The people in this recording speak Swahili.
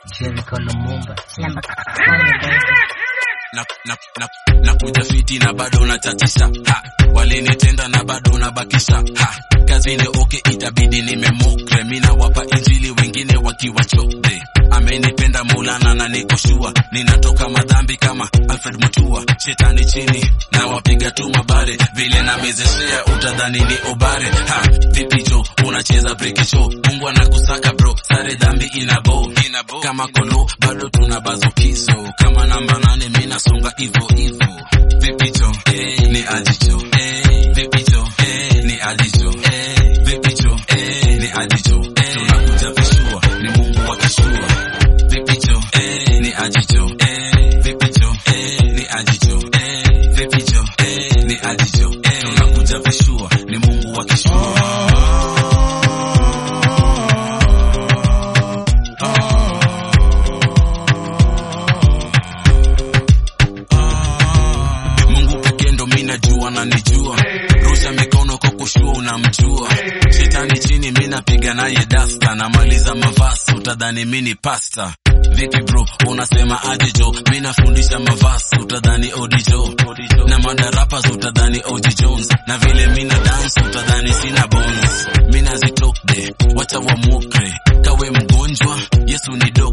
Jericho Lumumba. Slumber Colony baby. na, na, na, na kuja fiti na bado unachatisha ha walinitenda na bado unabakisha ha kazini oke itabidi nimemukre mina wapa injili wengine wakiwa chote amenipenda maulana na nikoshua ninatoka madhambi kama alfred mutua shetani chini na wapiga tu mabare vile namezeshea utadhani ni obare ha vipi jo unacheza brekicho mungu anakusaka bro sare dhambi inabo inabo kama kolo bado tuna bazukizo kama namba nane mina songa ivo ivo vipi jo hey, ni ajicho hey, vipi jo hey, ni ajicho hey, vipi jo hey, ni ajicho hey, tunakuja vishua ni mungu wa kishua vipi jo hey, ni ajicho hey, vipi jo hey, ni ajicho hey, vipi jo hey, ni ajicho hey, tunakuja vishua ni mungu wa kishua Mungu pekee ndo mi najua na nijua, rusha mikono kwa kushua unamjua. Shetani chini mi napiga naye dasta, namaliza mavasi utadhani mi ni pasta. Vipi bro, unasema aje jo? Mi nafundisha mavasi utadhani odijo, na madarapas utadhani OG Jones, na vile mi na dance utadhani sina bones. Mi nazitokde, wacha wamukre, kawe mgonjwa, Yesu ni dokta